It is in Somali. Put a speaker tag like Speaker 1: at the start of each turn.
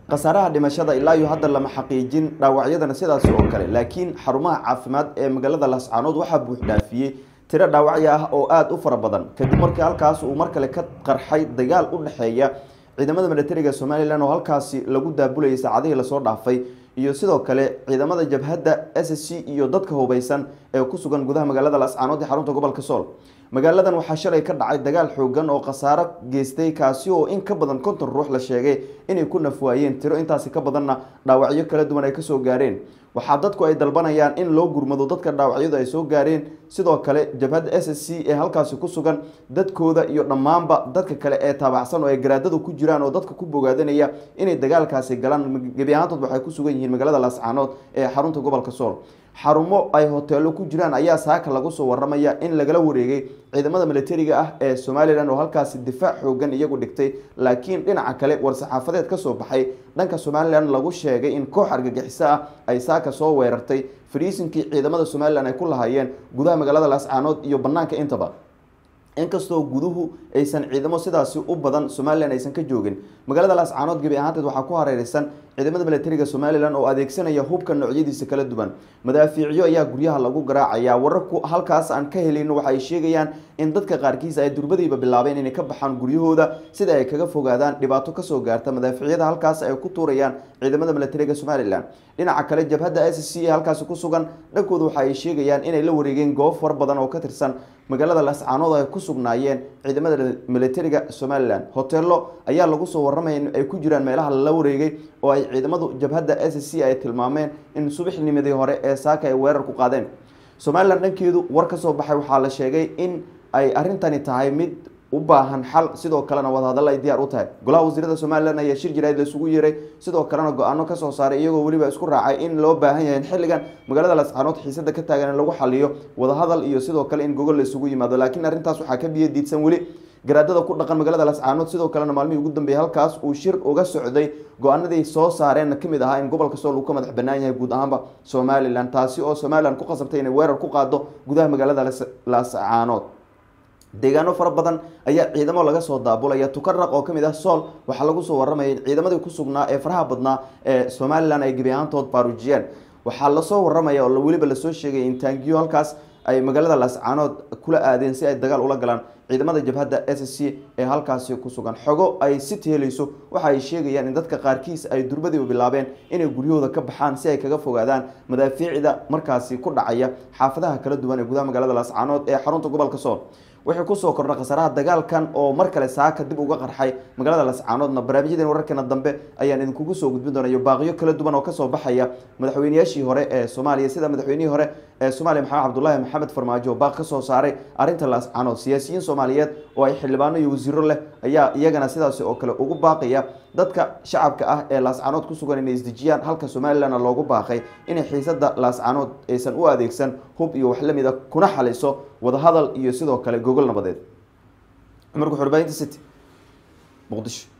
Speaker 1: khasaaraha dhimashada ilaa iyo hadda lama xaqiijin dhaawacyadana sidaas oo kale laakiin xarumaha caafimaad ee magaalada laascaanood waxaa buuxdhaafiyey tiro dhaawacyo ah oo aada u fara badan kadib markii halkaas uu mar kale ka qarxay dagaal u dhexeeya ciidamada militariga somalilan oo halkaasi lagu daabulayay saacadihii lasoo dhaafay iyo sidoo kale ciidamada jabhadda s c iyo dadka hubeysan ee ku sugan gudaha magaalada laascaanood ee xarunta gobolka sool magaaladan waxaa shalay ka dhacay dagaal xoogan oo khasaaro geystay kaasi oo in ka badan konton ruux la sheegay inay ku nafwaayeen tiro intaasi ka badanna dhaawacyo kala duwan ay kasoo gaareen waxaa dadku ay dalbanayaan in loo gurmado dadka dhaawacyadu ay soo gaareen sidoo kale jabhadda s s c ee halkaasi ku sugan dadkooda iyo dhammaanba dadka kale ee taabacsan oo ay garaadadu ku jiraan oo dadka ku bogaadanaya inay dagaalkaasi galaan gebi ahaantood waxay ku sugan yihiin magaalada laascaanood ee xarunta gobolka sool xarumo ay hoteelo ku jiraan ayaa saaka lagu soo waramaya in lagala wareegay ciidamada militariga ah ee somalilan oo halkaasi difaac xoogan iyagu dhigtay laakiin dhinaca kale war-saxaafadeed kasoo baxay dhanka somalilan lagu sheegay in koox argagixiso ah ay saaka soo weerartay fariisinkii ciidamada somalilan ay ku lahaayeen gudaha magaalada laascaanood iyo banaanka intaba inkastoo guduhu aysan ciidamo sidaasi u badan somalilan aysan ka joogin magaalada laascaanood gebi ahaanteed waxaa ku hareereysan ciidamada militariga somalilan oo adeegsanaya hubka noocyadiisa kala duwan madaafiicyo ayaa guryaha lagu garaacaya wararku halkaas aan ka helin waxa ay sheegayaan in dadka qaarkiis ay durbadiiba bilaabeen inay ka baxaan guryahooda sida ay kaga fogaadaan dhibaato kasoo gaarta madaafiicyada halkaas ay ku tuurayaan ciidamada militariga somalilan dhinaca kale jabhadda s c ee halkaasi ku sugan dhankooda waxa ay sheegayaan inay la wareegeen goob far badan oo ka tirsan magaalada laascaanood ay ku sugnaayeen ciidamada militariga somalilan hoteelo ayaa lagu soo waramaya in ay ku jiraan meelaha lala wareegay oo ay ciidamadu jabhadda s c ay tilmaameen in subaxnimadii hore ee saaka ay weerar ku qaadeen somalilan dhankeedu war ka soo baxay waxaa la sheegay in ay arrintani tahay mid u baahan xal sidoo kalena wadahadalla ay diyaar u tahay golaha wasiirada somalilan ayaa shir jiraad laisugu yeeray sidoo kalena go-aano kasoo saaray iyagoo weliba isku raacay in loo baahan yahay in xilligan magaalada laascaanood xiisada ka taagan in lagu xaliyo wadahadal iyo sidoo kale in gogol la isugu yimaado laakiin arrintaas waxaa ka biyo diidsan weli garaadada ku dhaqan magaalada laascaanood sidoo kalena maalmihii ugu dambeeyay halkaas uu shir uga socday go-aanadii soo saareenna kamid ahaa in gobolka sool uu ka madax banaan yahay guud ahaanba somalilan taasi oo somalilan ku qasabtay inay weerar ku qaado gudaha magaalada laascaanood deegaano fara badan ayaa ciidamo laga soo daabulaya tukaraq oo kamid ah sool waxaa lagu soo waramaya in ciidamadii ku sugnaa ee faraha badnaa ee somalilan ay gebi ahaantood baarujiyeen waxaa lasoo waramaya oo weliba lasoo sheegay in taangiyo halkaas ay magaalada laascaanood kula aadeen si ay dagaal ula galaan ciidamada jabhadda s c ee halkaasi ku sugan xogo ay si teelayso waxa ay sheegayaan in dadka qaarkiis ay durbadiiba bilaabeen inay guryahooda ka baxaan si ay kaga fogaadaan madaafiicda markaasi ku dhacaya xaafadaha kala duwan ee gudaha magaalada laascaanood ee xarunta gobolka sool wixii kusoo kordha khasaaraha dagaalkan oo mar kale saaka dib uga qarxay magaalada laascaanoodna barnaamijyadeen wararkeena dambe ayaan idinkugu soo gudbin doonayo baaqiyo kala duwan oo kasoo baxaya madaxweyneyaashii hore ee soomaaliya sida madaxweynihii hore ee soomaaliya maxamed cabdulaahi maxamed farmaajo baaq kasoo saaray arrinta laascaanood siyaasiyiin soomaaliyeed oo ay xildhibaano iyo wasiiro leh ayaa iyagana sidaasi oo kale ugu baaqaya dadka shacabka ah ee laascaanood ku sugan inay isdejiyaan halka somalilanna loogu baaqay inay xiisada laascaanood aysan u adeegsan hub iyo wax lamid a kuna xaliso wadahadal iyo sidoo kale gogol nabadeed cumar guxurbaahinta city muqdisho